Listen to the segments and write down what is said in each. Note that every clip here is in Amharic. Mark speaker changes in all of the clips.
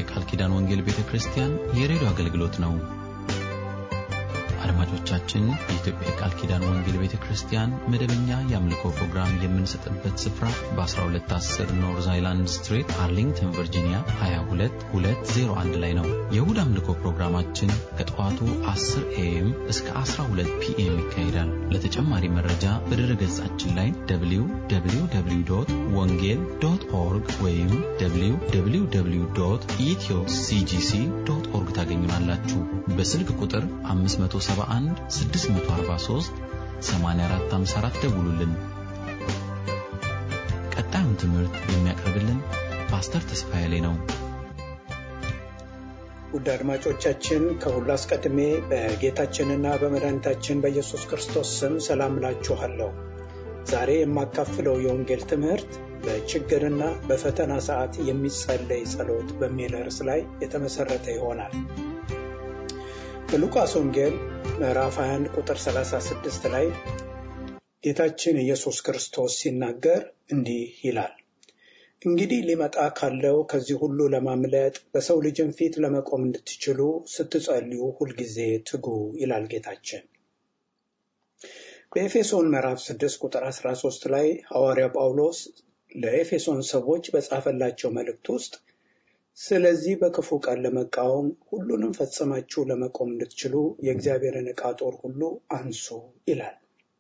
Speaker 1: የቃል ኪዳን ወንጌል ቤተ ክርስቲያን የሬዲዮ አገልግሎት ነው። አድማጮቻችን፣ የኢትዮጵያ የቃል ኪዳን ወንጌል ቤተ ክርስቲያን መደበኛ የአምልኮ ፕሮግራም የምንሰጥበት ስፍራ በ1210 ኖርዝ አይላንድ ስትሪት አርሊንግተን ቨርጂኒያ 22201 ላይ ነው። የእሁድ አምልኮ ፕሮግራማችን ከጠዋቱ 10 ኤኤም እስከ 12 ፒኤም ይካሄዳል። ለተጨማሪ መረጃ በድረ ገጻችን ላይ www ወንጌል ዶት ኦርግ ወይም www ኢትዮ ሲጂሲ ዶት ኦርግ ታገኙናላችሁ። በስልክ ቁጥር 571 643 8454 ደውሉልን። ቀጣዩን ትምህርት የሚያቀርብልን ፓስተር ተስፋዬ ላይ ነው።
Speaker 2: ውድ አድማጮቻችን ከሁሉ አስቀድሜ በጌታችንና በመድኃኒታችን በኢየሱስ ክርስቶስ ስም ሰላም እላችኋለሁ። ዛሬ የማካፍለው የወንጌል ትምህርት በችግርና በፈተና ሰዓት የሚጸለይ ጸሎት በሚል ርዕስ ላይ የተመሰረተ ይሆናል። በሉቃስ ወንጌል ምዕራፍ 21 ቁጥር 36 ላይ ጌታችን ኢየሱስ ክርስቶስ ሲናገር እንዲህ ይላል፣ እንግዲህ ሊመጣ ካለው ከዚህ ሁሉ ለማምለጥ በሰው ልጅም ፊት ለመቆም እንድትችሉ ስትጸልዩ ሁልጊዜ ትጉ ይላል ጌታችን። በኤፌሶን ምዕራፍ 6 ቁጥር 13 ላይ ሐዋርያ ጳውሎስ ለኤፌሶን ሰዎች በጻፈላቸው መልእክት ውስጥ ስለዚህ በክፉ ቀን ለመቃወም ሁሉንም ፈጽማችሁ ለመቆም እንድትችሉ የእግዚአብሔርን ዕቃ ጦር ሁሉ አንሱ ይላል።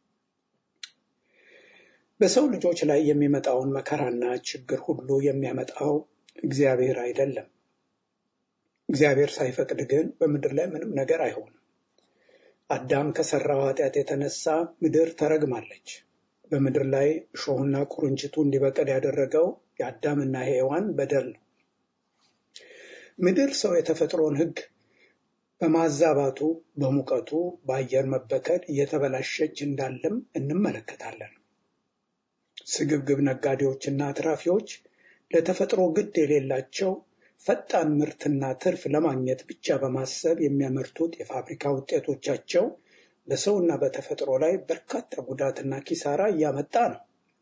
Speaker 2: በሰው ልጆች ላይ የሚመጣውን መከራና ችግር ሁሉ የሚያመጣው እግዚአብሔር አይደለም። እግዚአብሔር ሳይፈቅድ ግን በምድር ላይ ምንም ነገር አይሆንም። አዳም ከሰራው ኃጢአት የተነሳ ምድር ተረግማለች። በምድር ላይ እሾህና ቁርንችቱ እንዲበቅል ያደረገው የአዳምና ሔዋን በደል ነው። ምድር ሰው የተፈጥሮን ሕግ በማዛባቱ በሙቀቱ በአየር መበከል እየተበላሸች እንዳለም እንመለከታለን። ስግብግብ ነጋዴዎችና አትራፊዎች ለተፈጥሮ ግድ የሌላቸው ፈጣን ምርትና ትርፍ ለማግኘት ብቻ በማሰብ የሚያመርቱት የፋብሪካ ውጤቶቻቸው በሰውና በተፈጥሮ ላይ በርካታ ጉዳትና ኪሳራ እያመጣ ነው።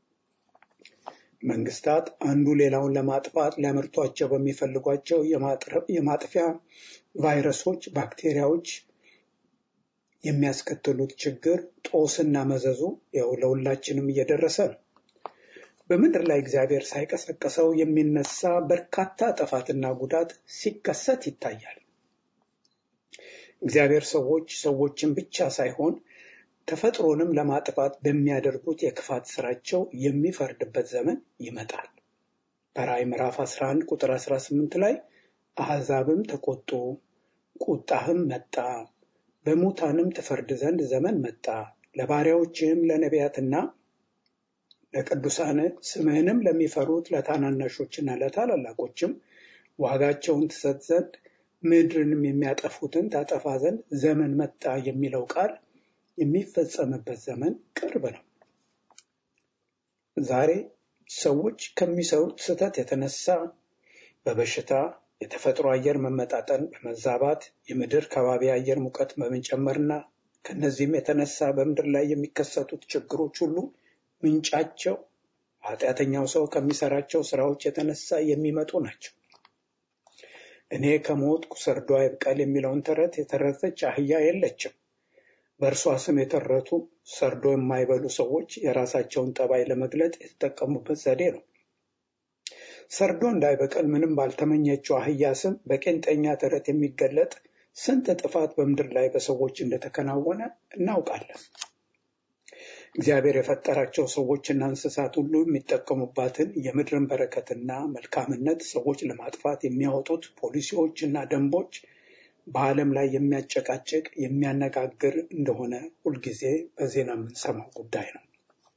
Speaker 2: መንግስታት አንዱ ሌላውን ለማጥፋት ሊያመርቷቸው በሚፈልጓቸው የማጥፊያ ቫይረሶች፣ ባክቴሪያዎች የሚያስከትሉት ችግር ጦስና መዘዙ ያው ለሁላችንም እየደረሰ ነው። በምድር ላይ እግዚአብሔር ሳይቀሰቀሰው የሚነሳ በርካታ ጥፋትና ጉዳት ሲከሰት ይታያል። እግዚአብሔር ሰዎች ሰዎችን ብቻ ሳይሆን ተፈጥሮንም ለማጥፋት በሚያደርጉት የክፋት ስራቸው የሚፈርድበት ዘመን ይመጣል። በራእይ ምዕራፍ 11 ቁጥር 18 ላይ አሕዛብም ተቆጡ፣ ቁጣህም መጣ፣ በሙታንም ትፈርድ ዘንድ ዘመን መጣ፣ ለባሪያዎችህም ለነቢያትና ለቅዱሳን ስምህንም ለሚፈሩት ለታናናሾችና ለታላላቆችም ዋጋቸውን ትሰጥ ዘንድ ምድርንም የሚያጠፉትን ታጠፋ ዘንድ ዘመን መጣ የሚለው ቃል የሚፈጸምበት ዘመን ቅርብ ነው። ዛሬ ሰዎች ከሚሰሩት ስህተት የተነሳ በበሽታ የተፈጥሮ አየር መመጣጠን በመዛባት የምድር ከባቢ አየር ሙቀት በመጨመርና ከነዚህም የተነሳ በምድር ላይ የሚከሰቱት ችግሮች ሁሉ ምንጫቸው ኃጢአተኛው ሰው ከሚሰራቸው ስራዎች የተነሳ የሚመጡ ናቸው። እኔ ከሞትኩ ሰርዶ አይብቀል የሚለውን ተረት የተረተች አህያ የለችም። በእርሷ ስም የተረቱ ሰርዶ የማይበሉ ሰዎች የራሳቸውን ጠባይ ለመግለጥ የተጠቀሙበት ዘዴ ነው። ሰርዶ እንዳይበቀል ምንም ባልተመኘችው አህያ ስም በቄንጠኛ ተረት የሚገለጥ ስንት ጥፋት በምድር ላይ በሰዎች እንደተከናወነ እናውቃለን። እግዚአብሔር የፈጠራቸው ሰዎችና እንስሳት ሁሉ የሚጠቀሙባትን የምድርን በረከትና መልካምነት ሰዎች ለማጥፋት የሚያወጡት ፖሊሲዎችና ደንቦች በዓለም ላይ የሚያጨቃጭቅ የሚያነጋግር እንደሆነ ሁልጊዜ በዜና የምንሰማው ጉዳይ ነው።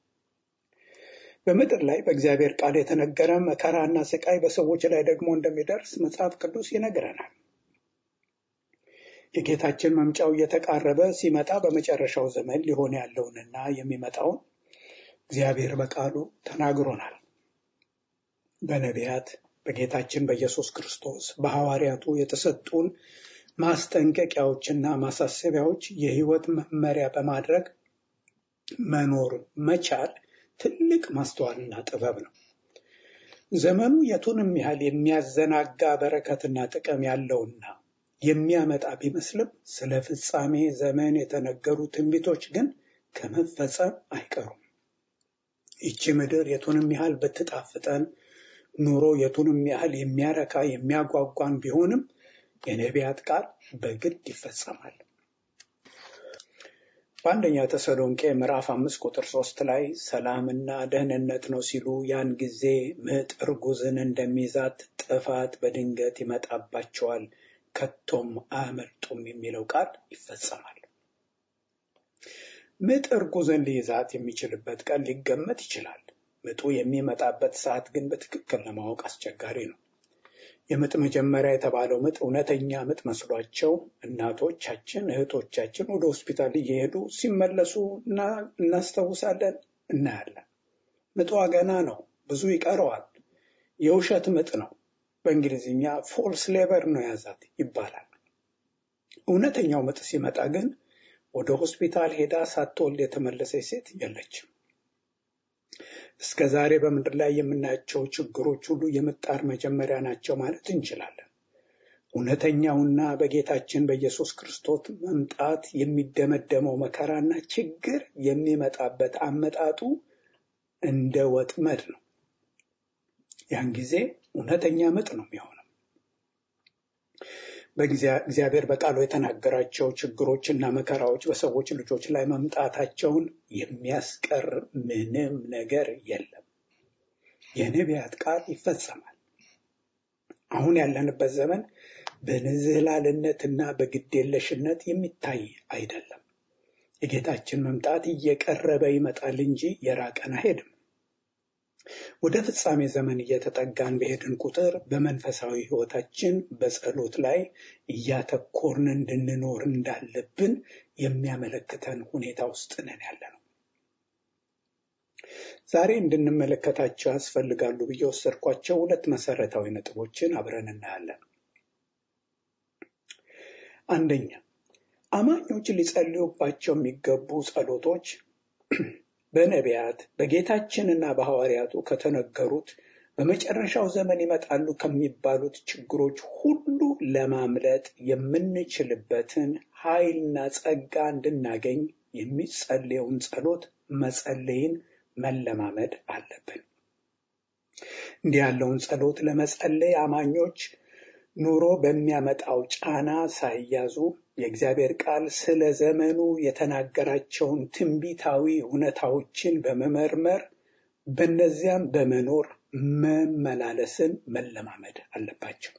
Speaker 2: በምድር ላይ በእግዚአብሔር ቃል የተነገረ መከራና ስቃይ በሰዎች ላይ ደግሞ እንደሚደርስ መጽሐፍ ቅዱስ ይነግረናል። የጌታችን መምጫው እየተቃረበ ሲመጣ በመጨረሻው ዘመን ሊሆን ያለውንና የሚመጣውን እግዚአብሔር በቃሉ ተናግሮናል። በነቢያት በጌታችን በኢየሱስ ክርስቶስ በሐዋርያቱ የተሰጡን ማስጠንቀቂያዎችና ማሳሰቢያዎች የሕይወት መመሪያ በማድረግ መኖር መቻል ትልቅ ማስተዋልና ጥበብ ነው። ዘመኑ የቱንም ያህል የሚያዘናጋ በረከትና ጥቅም ያለውና የሚያመጣ ቢመስልም ስለ ፍጻሜ ዘመን የተነገሩ ትንቢቶች ግን ከመፈጸም አይቀሩም። ይቺ ምድር የቱንም ያህል ብትጣፍጠን፣ ኑሮ የቱንም ያህል የሚያረካ የሚያጓጓን ቢሆንም የነቢያት ቃል በግድ ይፈጸማል። በአንደኛ ተሰሎንቄ ምዕራፍ አምስት ቁጥር ሶስት ላይ ሰላምና ደህንነት ነው ሲሉ ያን ጊዜ ምጥ እርጉዝን እንደሚይዛት ጥፋት በድንገት ይመጣባቸዋል፣ ከቶም አያመልጡም የሚለው ቃል ይፈጸማል። ምጥ እርጉዝን ሊይዛት የሚችልበት ቀን ሊገመት ይችላል። ምጡ የሚመጣበት ሰዓት ግን በትክክል ለማወቅ አስቸጋሪ ነው። የምጥ መጀመሪያ የተባለው ምጥ እውነተኛ ምጥ መስሏቸው እናቶቻችን፣ እህቶቻችን ወደ ሆስፒታል እየሄዱ ሲመለሱ እናስታውሳለን፣ እናያለን። ምጧ ገና ነው፣ ብዙ ይቀረዋል። የውሸት ምጥ ነው። በእንግሊዝኛ ፎልስ ሌበር ነው ያዛት ይባላል። እውነተኛው ምጥ ሲመጣ ግን ወደ ሆስፒታል ሄዳ ሳትወልድ የተመለሰች ሴት የለችም። እስከ ዛሬ በምድር ላይ የምናያቸው ችግሮች ሁሉ የምጣር መጀመሪያ ናቸው ማለት እንችላለን። እውነተኛውና በጌታችን በኢየሱስ ክርስቶስ መምጣት የሚደመደመው መከራና ችግር የሚመጣበት አመጣጡ እንደ ወጥመድ ነው። ያን ጊዜ እውነተኛ ምጥ ነው የሚሆነው። በእግዚአብሔር በቃሉ የተናገራቸው ችግሮችና መከራዎች በሰዎች ልጆች ላይ መምጣታቸውን የሚያስቀር ምንም ነገር የለም። የነቢያት ቃል ይፈጸማል። አሁን ያለንበት ዘመን በንዝህላልነትና በግዴለሽነት የሚታይ አይደለም። የጌታችን መምጣት እየቀረበ ይመጣል እንጂ የራቀን አይሄድም። ወደ ፍጻሜ ዘመን እየተጠጋን በሄድን ቁጥር በመንፈሳዊ ሕይወታችን በጸሎት ላይ እያተኮርን እንድንኖር እንዳለብን የሚያመለክተን ሁኔታ ውስጥ ነን ያለ ነው። ዛሬ እንድንመለከታቸው ያስፈልጋሉ ብዬ ወሰድኳቸው ሁለት መሰረታዊ ነጥቦችን አብረን እናያለን። አንደኛ፣ አማኞች ሊጸልዩባቸው የሚገቡ ጸሎቶች በነቢያት በጌታችንና በሐዋርያቱ ከተነገሩት በመጨረሻው ዘመን ይመጣሉ ከሚባሉት ችግሮች ሁሉ ለማምለጥ የምንችልበትን ኃይልና ጸጋ እንድናገኝ የሚጸለየውን ጸሎት መጸለይን መለማመድ አለብን። እንዲህ ያለውን ጸሎት ለመጸለይ አማኞች ኑሮ በሚያመጣው ጫና ሳይያዙ የእግዚአብሔር ቃል ስለ ዘመኑ የተናገራቸውን ትንቢታዊ እውነታዎችን በመመርመር በነዚያም በመኖር መመላለስን መለማመድ አለባቸው።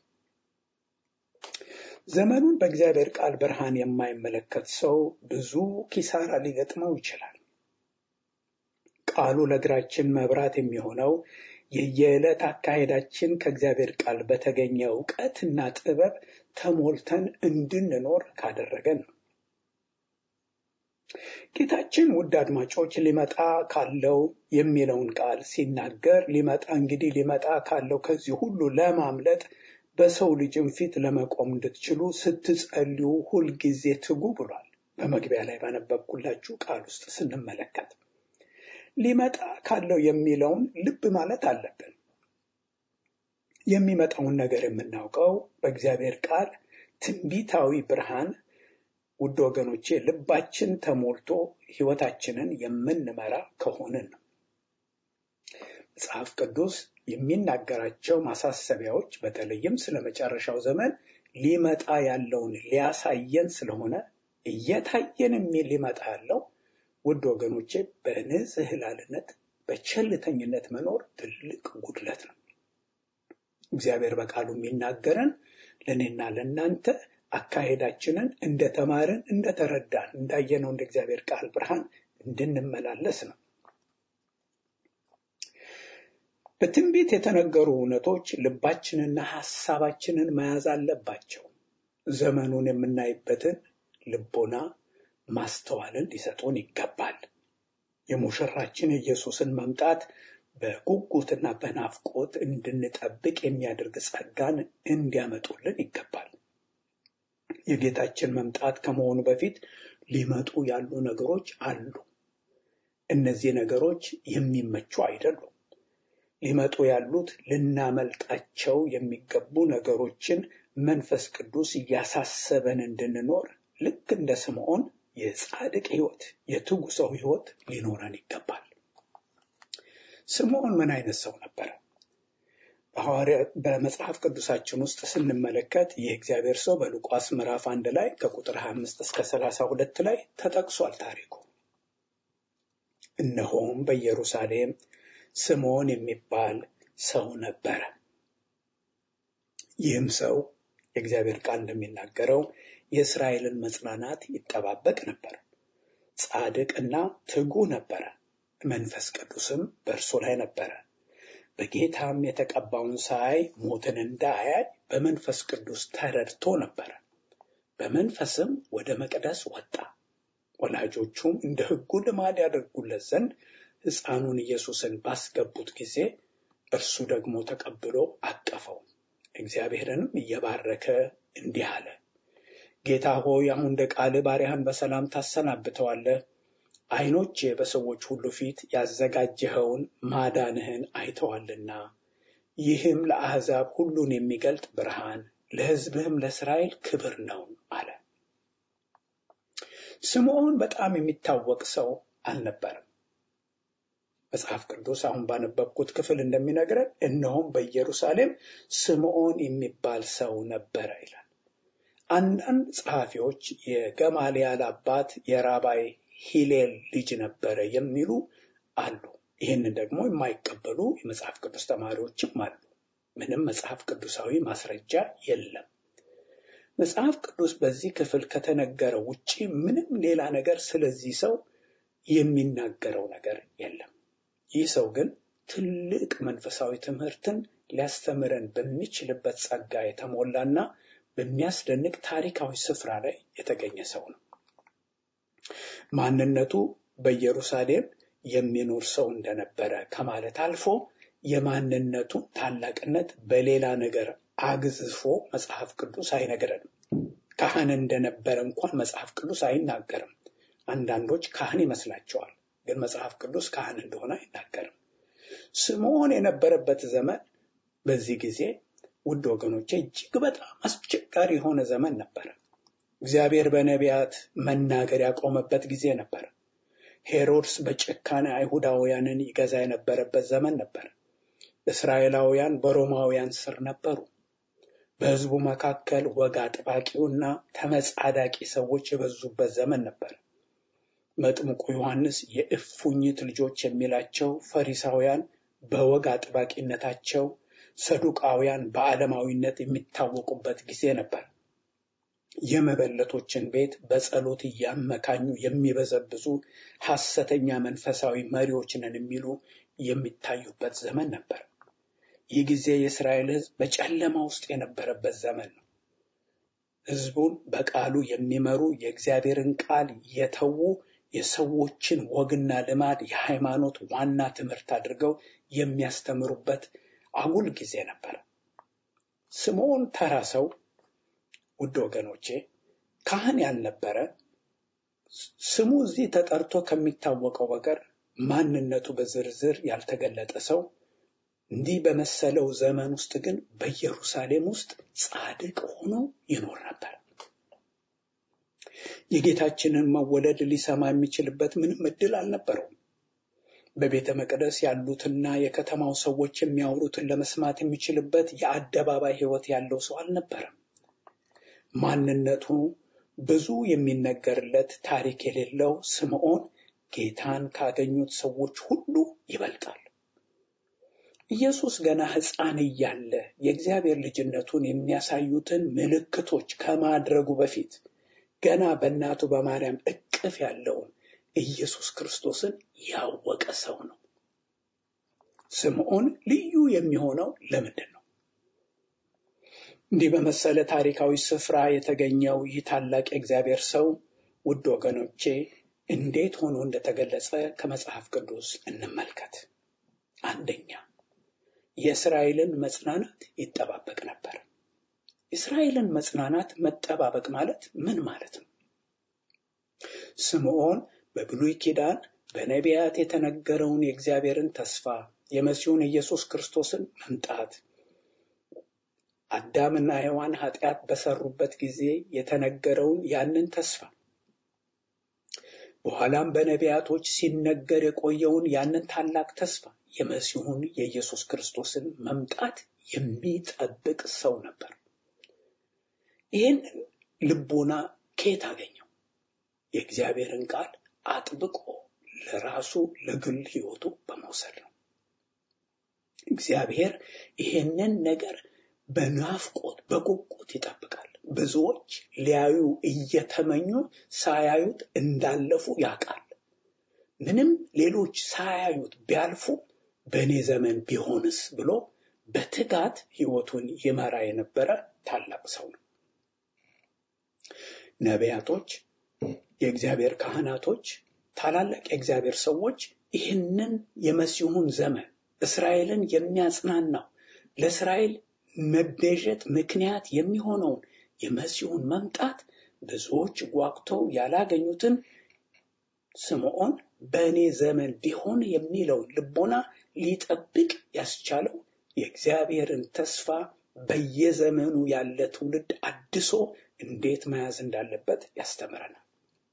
Speaker 2: ዘመኑን በእግዚአብሔር ቃል ብርሃን የማይመለከት ሰው ብዙ ኪሳራ ሊገጥመው ይችላል። ቃሉ ለእግራችን መብራት የሚሆነው የየዕለት አካሄዳችን ከእግዚአብሔር ቃል በተገኘ እውቀትና ጥበብ ተሞልተን እንድንኖር ካደረገን ነው። ጌታችን ውድ አድማጮች ሊመጣ ካለው የሚለውን ቃል ሲናገር ሊመጣ እንግዲህ ሊመጣ ካለው ከዚህ ሁሉ ለማምለጥ በሰው ልጅም ፊት ለመቆም እንድትችሉ ስትጸልዩ ሁልጊዜ ትጉ ብሏል። በመግቢያ ላይ ባነበብኩላችሁ ቃል ውስጥ ስንመለከት ሊመጣ ካለው የሚለውን ልብ ማለት አለብን። የሚመጣውን ነገር የምናውቀው በእግዚአብሔር ቃል ትንቢታዊ ብርሃን ውድ ወገኖቼ ልባችን ተሞልቶ ሕይወታችንን የምንመራ ከሆንን ነው። መጽሐፍ ቅዱስ የሚናገራቸው ማሳሰቢያዎች በተለይም ስለ መጨረሻው ዘመን ሊመጣ ያለውን ሊያሳየን ስለሆነ እየታየን የሚል ሊመጣ ያለው ውድ ወገኖቼ በንዝህላልነት በቸልተኝነት መኖር ትልቅ ጉድለት ነው። እግዚአብሔር በቃሉ የሚናገረን ለእኔና ለእናንተ አካሄዳችንን እንደተማርን እንደተረዳን እንዳየነው እንደ እግዚአብሔር ቃል ብርሃን እንድንመላለስ ነው። በትንቢት የተነገሩ እውነቶች ልባችንና ሐሳባችንን መያዝ አለባቸው። ዘመኑን የምናይበትን ልቦና ማስተዋልን ሊሰጡን ይገባል። የሙሽራችን የኢየሱስን መምጣት በጉጉትና በናፍቆት እንድንጠብቅ የሚያደርግ ጸጋን እንዲያመጡልን ይገባል። የጌታችን መምጣት ከመሆኑ በፊት ሊመጡ ያሉ ነገሮች አሉ። እነዚህ ነገሮች የሚመቹ አይደሉም። ሊመጡ ያሉት ልናመልጣቸው የሚገቡ ነገሮችን መንፈስ ቅዱስ እያሳሰበን እንድንኖር ልክ እንደ ስምዖን የጻድቅ ሕይወት የትጉ ሰው ሕይወት ሊኖረን ይገባል። ስምዖን ምን አይነት ሰው ነበረ? በመጽሐፍ ቅዱሳችን ውስጥ ስንመለከት ይህ እግዚአብሔር ሰው በሉቃስ ምዕራፍ አንድ ላይ ከቁጥር 25 እስከ 32 ላይ ተጠቅሷል ታሪኩ። እነሆም በኢየሩሳሌም ስምዖን የሚባል ሰው ነበረ። ይህም ሰው የእግዚአብሔር ቃል እንደሚናገረው የእስራኤልን መጽናናት ይጠባበቅ ነበር። ጻድቅና ትጉ ነበረ። መንፈስ ቅዱስም በእርሱ ላይ ነበረ። በጌታም የተቀባውን ሳይ ሞትን እንዳያይ በመንፈስ ቅዱስ ተረድቶ ነበረ። በመንፈስም ወደ መቅደስ ወጣ። ወላጆቹም እንደ ሕጉ ልማድ ያደርጉለት ዘንድ ሕፃኑን ኢየሱስን ባስገቡት ጊዜ እርሱ ደግሞ ተቀብሎ አቀፈው። እግዚአብሔርንም እየባረከ እንዲህ አለ፣ ጌታ ሆይ አሁን እንደ ቃልህ ባሪያህን በሰላም ታሰናብተዋለህ። ዓይኖቼ በሰዎች ሁሉ ፊት ያዘጋጀኸውን ማዳንህን አይተዋልና፣ ይህም ለአሕዛብ ሁሉን የሚገልጥ ብርሃን፣ ለሕዝብህም ለእስራኤል ክብር ነው አለ። ስምዖን በጣም የሚታወቅ ሰው አልነበረም። መጽሐፍ ቅዱስ አሁን ባነበብኩት ክፍል እንደሚነግረን እነሆም በኢየሩሳሌም ስምዖን የሚባል ሰው ነበረ ይላል። አንዳንድ ጸሐፊዎች የገማልያል አባት የራባይ ሂሌል ልጅ ነበረ የሚሉ አሉ። ይህንን ደግሞ የማይቀበሉ የመጽሐፍ ቅዱስ ተማሪዎችም አሉ። ምንም መጽሐፍ ቅዱሳዊ ማስረጃ የለም። መጽሐፍ ቅዱስ በዚህ ክፍል ከተነገረው ውጪ ምንም ሌላ ነገር ስለዚህ ሰው የሚናገረው ነገር የለም። ይህ ሰው ግን ትልቅ መንፈሳዊ ትምህርትን ሊያስተምረን በሚችልበት ጸጋ የተሞላና በሚያስደንቅ ታሪካዊ ስፍራ ላይ የተገኘ ሰው ነው። ማንነቱ በኢየሩሳሌም የሚኖር ሰው እንደነበረ ከማለት አልፎ የማንነቱን ታላቅነት በሌላ ነገር አግዝፎ መጽሐፍ ቅዱስ አይነግረንም። ካህን እንደነበረ እንኳን መጽሐፍ ቅዱስ አይናገርም። አንዳንዶች ካህን ይመስላቸዋል፣ ግን መጽሐፍ ቅዱስ ካህን እንደሆነ አይናገርም። ስምዖን የነበረበት ዘመን በዚህ ጊዜ ውድ ወገኖቼ እጅግ በጣም አስቸጋሪ የሆነ ዘመን ነበረ። እግዚአብሔር በነቢያት መናገር ያቆመበት ጊዜ ነበር። ሄሮድስ በጭካኔ አይሁዳውያንን ይገዛ የነበረበት ዘመን ነበር። እስራኤላውያን በሮማውያን ስር ነበሩ። በሕዝቡ መካከል ወግ አጥባቂውና ተመጻዳቂ ሰዎች የበዙበት ዘመን ነበር። መጥምቁ ዮሐንስ የእፉኝት ልጆች የሚላቸው ፈሪሳውያን በወግ አጥባቂነታቸው፣ ሰዱቃውያን በዓለማዊነት የሚታወቁበት ጊዜ ነበር። የመበለቶችን ቤት በጸሎት እያመካኙ የሚበዘብዙ ሐሰተኛ መንፈሳዊ መሪዎች ነን የሚሉ የሚታዩበት ዘመን ነበር። ይህ ጊዜ የእስራኤል ሕዝብ በጨለማ ውስጥ የነበረበት ዘመን ነው። ሕዝቡን በቃሉ የሚመሩ የእግዚአብሔርን ቃል የተዉ የሰዎችን ወግና ልማድ የሃይማኖት ዋና ትምህርት አድርገው የሚያስተምሩበት አጉል ጊዜ ነበር። ስምዖን ተራ ሰው ውድ ወገኖቼ ካህን ያልነበረ ስሙ እዚህ ተጠርቶ ከሚታወቀው በቀር ማንነቱ በዝርዝር ያልተገለጠ ሰው እንዲህ በመሰለው ዘመን ውስጥ ግን በኢየሩሳሌም ውስጥ ጻድቅ ሆኖ ይኖር ነበር። የጌታችንን መወለድ ሊሰማ የሚችልበት ምንም እድል አልነበረውም። በቤተ መቅደስ ያሉትና የከተማው ሰዎች የሚያወሩትን ለመስማት የሚችልበት የአደባባይ ሕይወት ያለው ሰው አልነበረም። ማንነቱ ብዙ የሚነገርለት ታሪክ የሌለው ስምዖን ጌታን ካገኙት ሰዎች ሁሉ ይበልጣል። ኢየሱስ ገና ሕፃን እያለ የእግዚአብሔር ልጅነቱን የሚያሳዩትን ምልክቶች ከማድረጉ በፊት ገና በእናቱ በማርያም እቅፍ ያለውን ኢየሱስ ክርስቶስን ያወቀ ሰው ነው። ስምዖን ልዩ የሚሆነው ለምንድን ነው? እንዲህ በመሰለ ታሪካዊ ስፍራ የተገኘው ይህ ታላቅ የእግዚአብሔር ሰው ውድ ወገኖቼ እንዴት ሆኖ እንደተገለጸ ከመጽሐፍ ቅዱስ እንመልከት። አንደኛ የእስራኤልን መጽናናት ይጠባበቅ ነበር። የእስራኤልን መጽናናት መጠባበቅ ማለት ምን ማለት ነው? ስምዖን በብሉይ ኪዳን በነቢያት የተነገረውን የእግዚአብሔርን ተስፋ የመሲሁን ኢየሱስ ክርስቶስን መምጣት አዳምና ሔዋን ኃጢአት በሰሩበት ጊዜ የተነገረውን ያንን ተስፋ በኋላም በነቢያቶች ሲነገር የቆየውን ያንን ታላቅ ተስፋ የመሲሁን የኢየሱስ ክርስቶስን መምጣት የሚጠብቅ ሰው ነበር። ይህን ልቦና ከየት አገኘው? የእግዚአብሔርን ቃል አጥብቆ ለራሱ ለግል ሕይወቱ በመውሰድ ነው። እግዚአብሔር ይሄንን ነገር በናፍቆት በጉጉት ይጠብቃል። ብዙዎች ሊያዩ እየተመኙ ሳያዩት እንዳለፉ ያውቃል። ምንም ሌሎች ሳያዩት ቢያልፉ በእኔ ዘመን ቢሆንስ ብሎ በትጋት ሕይወቱን ይመራ የነበረ ታላቅ ሰው ነው። ነቢያቶች፣ የእግዚአብሔር ካህናቶች፣ ታላላቅ የእግዚአብሔር ሰዎች ይህንን የመሲሁን ዘመን እስራኤልን የሚያጽናናው ለእስራኤል መቤዠት ምክንያት የሚሆነውን የመሲሁን መምጣት ብዙዎች ጓጉተው ያላገኙትን ስምዖን በእኔ ዘመን ቢሆን የሚለውን ልቦና ሊጠብቅ ያስቻለው የእግዚአብሔርን ተስፋ በየዘመኑ ያለ ትውልድ አድሶ እንዴት መያዝ እንዳለበት ያስተምረናል።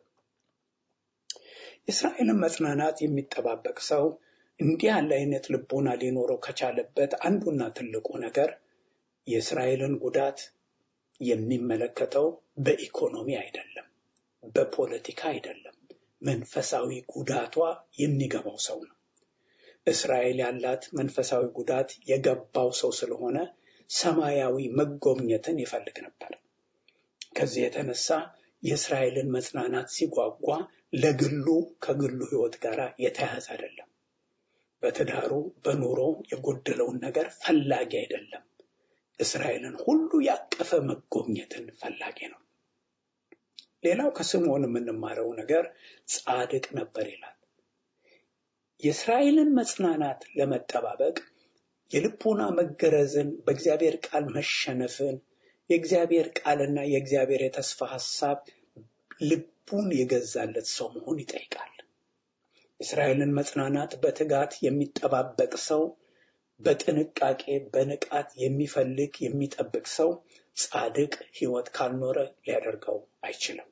Speaker 2: የእስራኤልን መጽናናት የሚጠባበቅ ሰው እንዲህ ያለ አይነት ልቦና ሊኖረው ከቻለበት አንዱና ትልቁ ነገር የእስራኤልን ጉዳት የሚመለከተው በኢኮኖሚ አይደለም፣ በፖለቲካ አይደለም። መንፈሳዊ ጉዳቷ የሚገባው ሰው ነው። እስራኤል ያላት መንፈሳዊ ጉዳት የገባው ሰው ስለሆነ ሰማያዊ መጎብኘትን ይፈልግ ነበር። ከዚህ የተነሳ የእስራኤልን መጽናናት ሲጓጓ ለግሉ ከግሉ ሕይወት ጋር የተያያዘ አይደለም። በትዳሩ በኑሮ የጎደለውን ነገር ፈላጊ አይደለም። እስራኤልን ሁሉ ያቀፈ መጎብኘትን ፈላጊ ነው። ሌላው ከስምዖን የምንማረው ነገር ጻድቅ ነበር ይላል። የእስራኤልን መጽናናት ለመጠባበቅ የልቦና መገረዝን፣ በእግዚአብሔር ቃል መሸነፍን፣ የእግዚአብሔር ቃልና የእግዚአብሔር የተስፋ ሐሳብ ልቡን የገዛለት ሰው መሆን ይጠይቃል። የእስራኤልን መጽናናት በትጋት የሚጠባበቅ ሰው በጥንቃቄ በንቃት የሚፈልግ የሚጠብቅ ሰው ጻድቅ ሕይወት ካልኖረ ሊያደርገው አይችልም።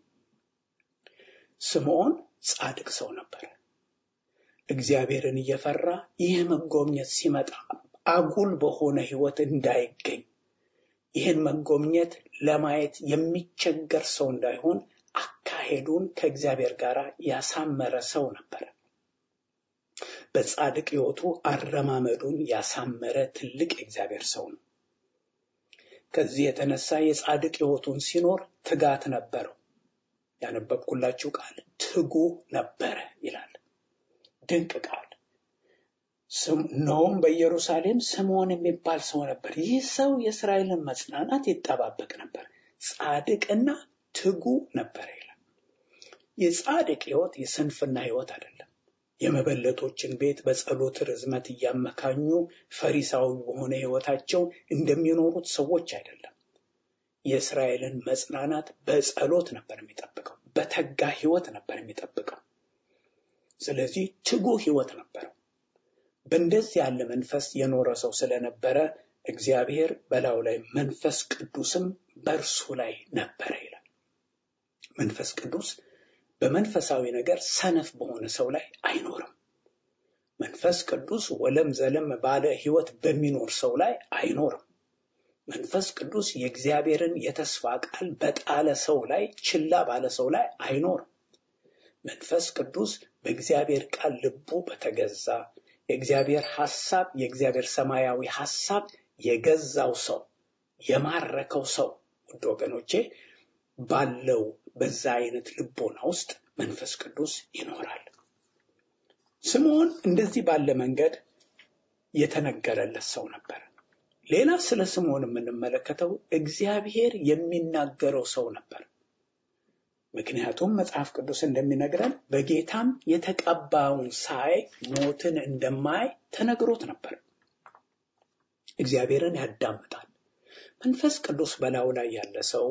Speaker 2: ስምዖን ጻድቅ ሰው ነበር። እግዚአብሔርን እየፈራ ይህ መጎብኘት ሲመጣ አጉል በሆነ ሕይወት እንዳይገኝ ይህን መጎብኘት ለማየት የሚቸገር ሰው እንዳይሆን አካሄዱን ከእግዚአብሔር ጋር ያሳመረ ሰው ነበር። በጻድቅ ሕይወቱ አረማመዱን ያሳመረ ትልቅ የእግዚአብሔር ሰው ነው። ከዚህ የተነሳ የጻድቅ ሕይወቱን ሲኖር ትጋት ነበረው። ያነበብኩላችሁ ቃል ትጉ ነበረ ይላል። ድንቅ ቃል። እነሆም በኢየሩሳሌም ስምዖን የሚባል ሰው ነበር። ይህ ሰው የእስራኤልን መጽናናት ይጠባበቅ ነበር፣ ጻድቅና ትጉ ነበረ ይላል። የጻድቅ ሕይወት የስንፍና ሕይወት አይደለም። የመበለቶችን ቤት በጸሎት ርዝመት እያመካኙ ፈሪሳዊ በሆነ ሕይወታቸው እንደሚኖሩት ሰዎች አይደለም። የእስራኤልን መጽናናት በጸሎት ነበር የሚጠብቀው፣ በተጋ ሕይወት ነበር የሚጠብቀው። ስለዚህ ትጉ ሕይወት ነበረው። በእንደዚህ ያለ መንፈስ የኖረ ሰው ስለነበረ እግዚአብሔር በላዩ ላይ መንፈስ ቅዱስም በእርሱ ላይ ነበረ ይላል። መንፈስ ቅዱስ በመንፈሳዊ ነገር ሰነፍ በሆነ ሰው ላይ አይኖርም። መንፈስ ቅዱስ ወለም ዘለም ባለ ሕይወት በሚኖር ሰው ላይ አይኖርም። መንፈስ ቅዱስ የእግዚአብሔርን የተስፋ ቃል በጣለ ሰው ላይ ችላ ባለ ሰው ላይ አይኖርም። መንፈስ ቅዱስ በእግዚአብሔር ቃል ልቡ በተገዛ የእግዚአብሔር ሐሳብ የእግዚአብሔር ሰማያዊ ሐሳብ የገዛው ሰው የማረከው ሰው ውድ ወገኖቼ ባለው በዛ አይነት ልቦና ውስጥ መንፈስ ቅዱስ ይኖራል። ስምዖን እንደዚህ ባለ መንገድ የተነገረለት ሰው ነበር። ሌላ ስለ ስምዖን የምንመለከተው እግዚአብሔር የሚናገረው ሰው ነበር። ምክንያቱም መጽሐፍ ቅዱስ እንደሚነግረን በጌታም የተቀባውን ሳይ ሞትን እንደማይ ተነግሮት ነበር። እግዚአብሔርን ያዳምጣል። መንፈስ ቅዱስ በላዩ ላይ ያለ ሰው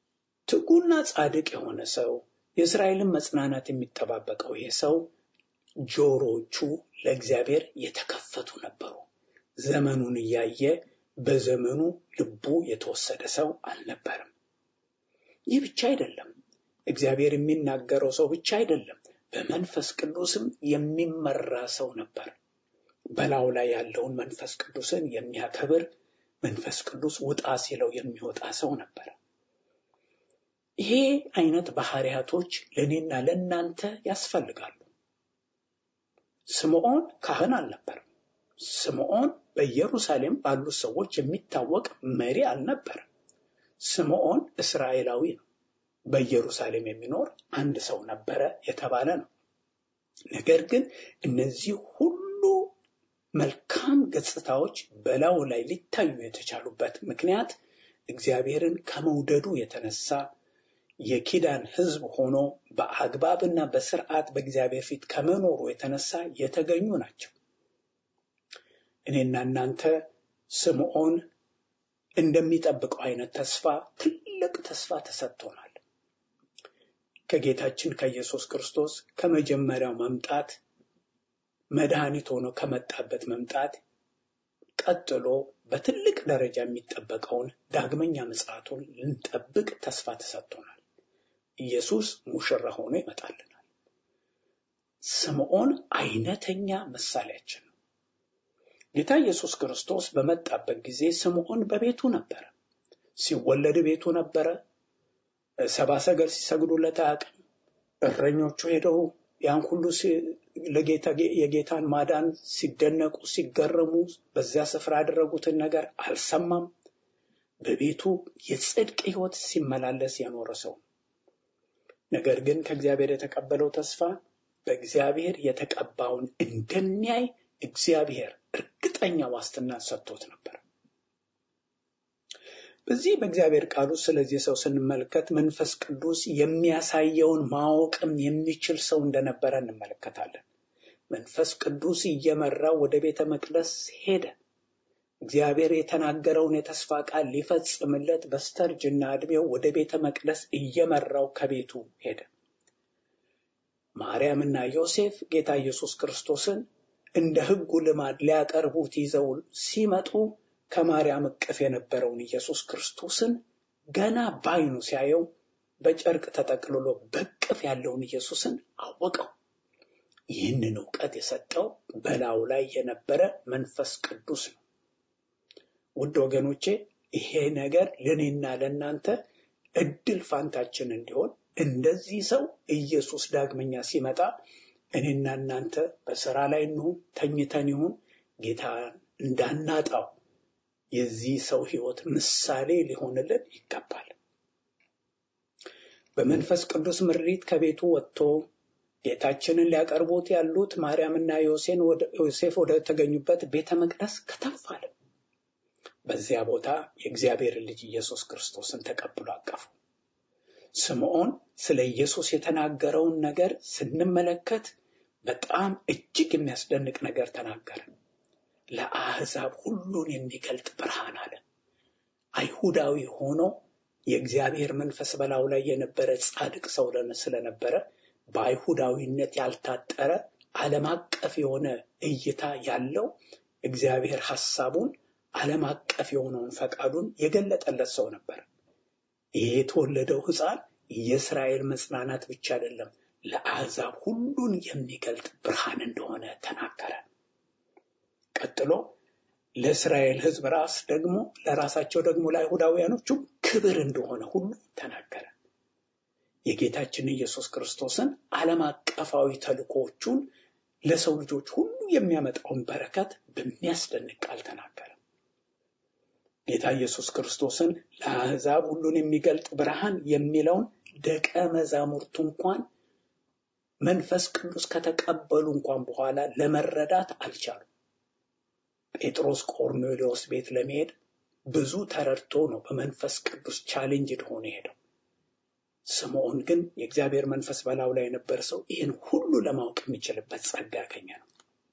Speaker 2: ትጉና ጻድቅ የሆነ ሰው የእስራኤልን መጽናናት የሚጠባበቀው ይሄ ሰው ጆሮቹ ለእግዚአብሔር የተከፈቱ ነበሩ። ዘመኑን እያየ በዘመኑ ልቡ የተወሰደ ሰው አልነበረም። ይህ ብቻ አይደለም። እግዚአብሔር የሚናገረው ሰው ብቻ አይደለም። በመንፈስ ቅዱስም የሚመራ ሰው ነበር። በላዩ ላይ ያለውን መንፈስ ቅዱስን የሚያከብር መንፈስ ቅዱስ ውጣ ሲለው የሚወጣ ሰው ነበር። ይሄ አይነት ባህሪያቶች ለእኔና ለእናንተ ያስፈልጋሉ። ስምዖን ካህን አልነበረም። ስምዖን በኢየሩሳሌም ባሉት ሰዎች የሚታወቅ መሪ አልነበረም። ስምዖን እስራኤላዊ ነው። በኢየሩሳሌም የሚኖር አንድ ሰው ነበረ የተባለ ነው። ነገር ግን እነዚህ ሁሉ መልካም ገጽታዎች በላዩ ላይ ሊታዩ የተቻሉበት ምክንያት እግዚአብሔርን ከመውደዱ የተነሳ የኪዳን ሕዝብ ሆኖ በአግባብና በስርዓት በእግዚአብሔር ፊት ከመኖሩ የተነሳ የተገኙ ናቸው። እኔና እናንተ ስምዖን እንደሚጠብቀው አይነት ተስፋ ትልቅ ተስፋ ተሰጥቶናል። ከጌታችን ከኢየሱስ ክርስቶስ ከመጀመሪያው መምጣት መድኃኒት ሆኖ ከመጣበት መምጣት ቀጥሎ በትልቅ ደረጃ የሚጠበቀውን ዳግመኛ ምጽአቱን ልንጠብቅ ተስፋ ተሰጥቶናል። ኢየሱስ ሙሽራ ሆኖ ይመጣልናል። ስምዖን አይነተኛ ምሳሌያችን ነው። ጌታ ኢየሱስ ክርስቶስ በመጣበት ጊዜ ስምዖን በቤቱ ነበረ። ሲወለድ ቤቱ ነበረ። ሰባ ሰገል ሲሰግዱለት አያውቅም። እረኞቹ ሄደው ያን ሁሉ ለጌታ የጌታን ማዳን ሲደነቁ ሲገረሙ በዚያ ስፍራ ያደረጉትን ነገር አልሰማም። በቤቱ የጽድቅ ሕይወት ሲመላለስ የኖረ ሰው ነገር ግን ከእግዚአብሔር የተቀበለው ተስፋ በእግዚአብሔር የተቀባውን እንደሚያይ እግዚአብሔር እርግጠኛ ዋስትና ሰጥቶት ነበር። በዚህ በእግዚአብሔር ቃሉ ስለዚህ ሰው ስንመለከት መንፈስ ቅዱስ የሚያሳየውን ማወቅም የሚችል ሰው እንደነበረ እንመለከታለን። መንፈስ ቅዱስ እየመራው ወደ ቤተ መቅደስ ሄደ። እግዚአብሔር የተናገረውን የተስፋ ቃል ሊፈጽምለት በስተርጅና ዕድሜው ወደ ቤተ መቅደስ እየመራው ከቤቱ ሄደ። ማርያምና ዮሴፍ ጌታ ኢየሱስ ክርስቶስን እንደ ሕጉ ልማድ ሊያቀርቡት ይዘው ሲመጡ ከማርያም እቅፍ የነበረውን ኢየሱስ ክርስቶስን ገና ባይኑ ሲያየው በጨርቅ ተጠቅልሎ በቅፍ ያለውን ኢየሱስን አወቀው። ይህንን እውቀት የሰጠው በላዩ ላይ የነበረ መንፈስ ቅዱስ ነው። ውድ ወገኖቼ ይሄ ነገር ለእኔና ለእናንተ እድል ፋንታችን እንዲሆን እንደዚህ ሰው ኢየሱስ ዳግመኛ ሲመጣ እኔና እናንተ በስራ ላይ እንሁን ተኝተን ይሁን ጌታ እንዳናጣው የዚህ ሰው ሕይወት ምሳሌ ሊሆንልን ይገባል። በመንፈስ ቅዱስ ምሪት ከቤቱ ወጥቶ ጌታችንን ሊያቀርቡት ያሉት ማርያምና ዮሴፍ ወደ ተገኙበት ቤተ መቅደስ ከተፍ አለ። በዚያ ቦታ የእግዚአብሔርን ልጅ ኢየሱስ ክርስቶስን ተቀብሎ አቀፉ። ስምዖን ስለ ኢየሱስ የተናገረውን ነገር ስንመለከት በጣም እጅግ የሚያስደንቅ ነገር ተናገረ። ለአሕዛብ ሁሉን የሚገልጥ ብርሃን አለ። አይሁዳዊ ሆኖ የእግዚአብሔር መንፈስ በላዩ ላይ የነበረ ጻድቅ ሰው ስለነበረ በአይሁዳዊነት ያልታጠረ ዓለም አቀፍ የሆነ እይታ ያለው እግዚአብሔር ሐሳቡን ዓለም አቀፍ የሆነውን ፈቃዱን የገለጠለት ሰው ነበር። ይህ የተወለደው ሕፃን የእስራኤል መጽናናት ብቻ አይደለም፣ ለአሕዛብ ሁሉን የሚገልጥ ብርሃን እንደሆነ ተናገረ። ቀጥሎ ለእስራኤል ሕዝብ ራስ ደግሞ ለራሳቸው ደግሞ ለአይሁዳውያኖቹ ክብር እንደሆነ ሁሉ ተናገረ። የጌታችን ኢየሱስ ክርስቶስን ዓለም አቀፋዊ ተልእኮዎቹን ለሰው ልጆች ሁሉ የሚያመጣውን በረከት በሚያስደንቅ ቃል ተናገረ። ጌታ ኢየሱስ ክርስቶስን ለአሕዛብ ሁሉን የሚገልጥ ብርሃን የሚለውን ደቀ መዛሙርቱ እንኳን መንፈስ ቅዱስ ከተቀበሉ እንኳን በኋላ ለመረዳት አልቻሉም። ጴጥሮስ ቆርኔሌዎስ ቤት ለመሄድ ብዙ ተረድቶ ነው በመንፈስ ቅዱስ ቻሌንጅድ ሆኖ ሄደው። ስምዖን ግን የእግዚአብሔር መንፈስ በላዩ ላይ የነበረ ሰው ይህን ሁሉ ለማወቅ የሚችልበት ጸጋ ያገኘ ነው።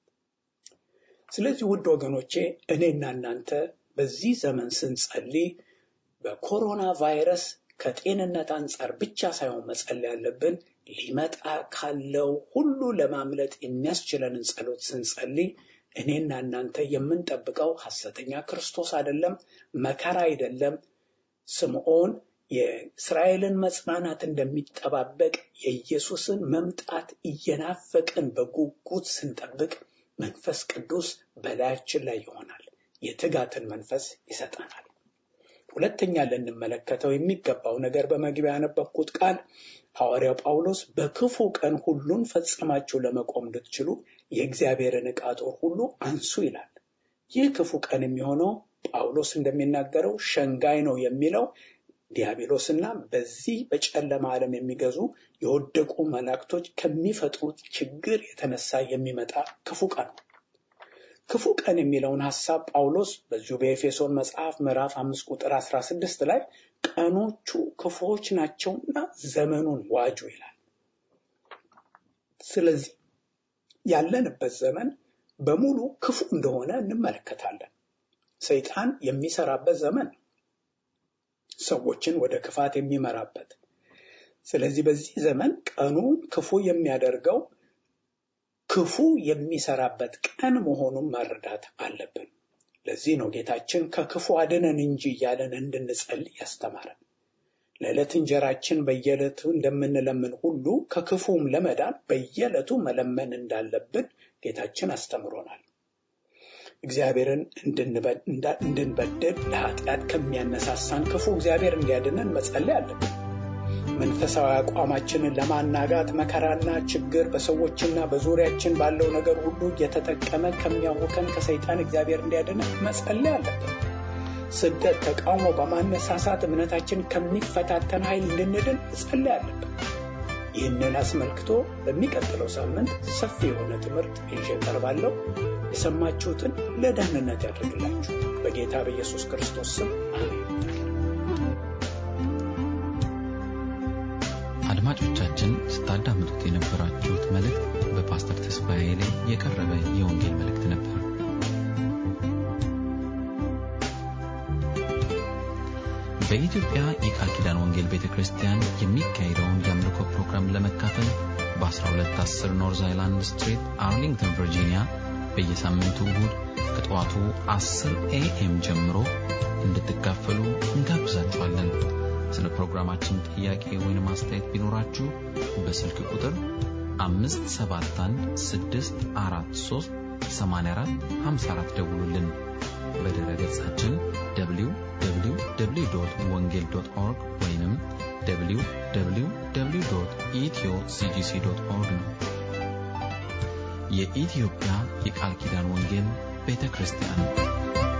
Speaker 2: ስለዚህ ውድ ወገኖቼ እኔና እናንተ በዚህ ዘመን ስንጸልይ በኮሮና ቫይረስ ከጤንነት አንጻር ብቻ ሳይሆን መጸለይ ያለብን ሊመጣ ካለው ሁሉ ለማምለጥ የሚያስችለንን ጸሎት ስንጸልይ እኔና እናንተ የምንጠብቀው ሐሰተኛ ክርስቶስ አይደለም፣ መከራ አይደለም። ስምዖን የእስራኤልን መጽናናት እንደሚጠባበቅ የኢየሱስን መምጣት እየናፈቅን በጉጉት ስንጠብቅ መንፈስ ቅዱስ በላያችን ላይ ይሆናል። የትጋትን መንፈስ ይሰጠናል። ሁለተኛ ልንመለከተው የሚገባው ነገር በመግቢያ ያነበብኩት ቃል ሐዋርያው ጳውሎስ በክፉ ቀን ሁሉን ፈጽማችሁ ለመቆም እንድትችሉ የእግዚአብሔርን ዕቃ ጦር ሁሉ አንሱ ይላል። ይህ ክፉ ቀን የሚሆነው ጳውሎስ እንደሚናገረው ሸንጋይ ነው የሚለው ዲያብሎስና በዚህ በጨለማ ዓለም የሚገዙ የወደቁ መላእክቶች ከሚፈጥሩት ችግር የተነሳ የሚመጣ ክፉ ቀን ነው። ክፉ ቀን የሚለውን ሐሳብ ጳውሎስ በዚሁ በኤፌሶን መጽሐፍ ምዕራፍ አምስት ቁጥር አስራ ስድስት ላይ ቀኖቹ ክፉዎች ናቸውና ዘመኑን ዋጁ ይላል። ስለዚህ ያለንበት ዘመን በሙሉ ክፉ እንደሆነ እንመለከታለን። ሰይጣን የሚሰራበት ዘመን ነው። ሰዎችን ወደ ክፋት የሚመራበት። ስለዚህ በዚህ ዘመን ቀኑ ክፉ የሚያደርገው ክፉ የሚሰራበት ቀን መሆኑን መረዳት አለብን። ለዚህ ነው ጌታችን ከክፉ አድነን እንጂ እያለን እንድንጸልይ ያስተማረን። ለዕለት እንጀራችን በየዕለቱ እንደምንለምን ሁሉ ከክፉም ለመዳን በየዕለቱ መለመን እንዳለብን ጌታችን አስተምሮናል። እግዚአብሔርን እንድንበድል ለኃጢአት ከሚያነሳሳን ክፉ እግዚአብሔር እንዲያድነን መጸለይ አለብን። መንፈሳዊ አቋማችንን ለማናጋት መከራና ችግር በሰዎችና በዙሪያችን ባለው ነገር ሁሉ እየተጠቀመ ከሚያውከን ከሰይጣን እግዚአብሔር እንዲያድነን መጸለይ አለብን። ስደት፣ ተቃውሞ በማነሳሳት እምነታችን ከሚፈታተን ኃይል እንድንድን መጸለይ አለብን። ይህንን አስመልክቶ በሚቀጥለው ሳምንት ሰፊ የሆነ ትምህርት ይዤ እቀርባለሁ። የሰማችሁትን ለደህንነት ያደርግላችሁ በጌታ በኢየሱስ ክርስቶስ ስም አሜን።
Speaker 1: አድማጮቻችን ስታዳምጡት የነበራችሁት መልእክት በፓስተር ተስፋዬ ላይ የቀረበ የወንጌል መልእክት ነበር። በኢትዮጵያ የቃል ኪዳን ወንጌል ቤተ ክርስቲያን የሚካሄደውን የአምልኮ ፕሮግራም ለመካፈል በ1210 ኖርዝ አይላንድ ስትሪት አርሊንግተን ቨርጂኒያ በየሳምንቱ እሁድ ከጠዋቱ 10 ኤኤም ጀምሮ እንድትካፈሉ እንጋብዛችኋለን። ስለ ፕሮግራማችን ጥያቄ ወይም አስተያየት ቢኖራችሁ በስልክ ቁጥር 571 ደውሉልን። በድረ ገጻችን www ወንጌል ኦርግ ወይም www ኢትዮ ሲጂሲ ኦርግ ነው። የኢትዮጵያ የቃል ኪዳን ወንጌል ቤተ ክርስቲያን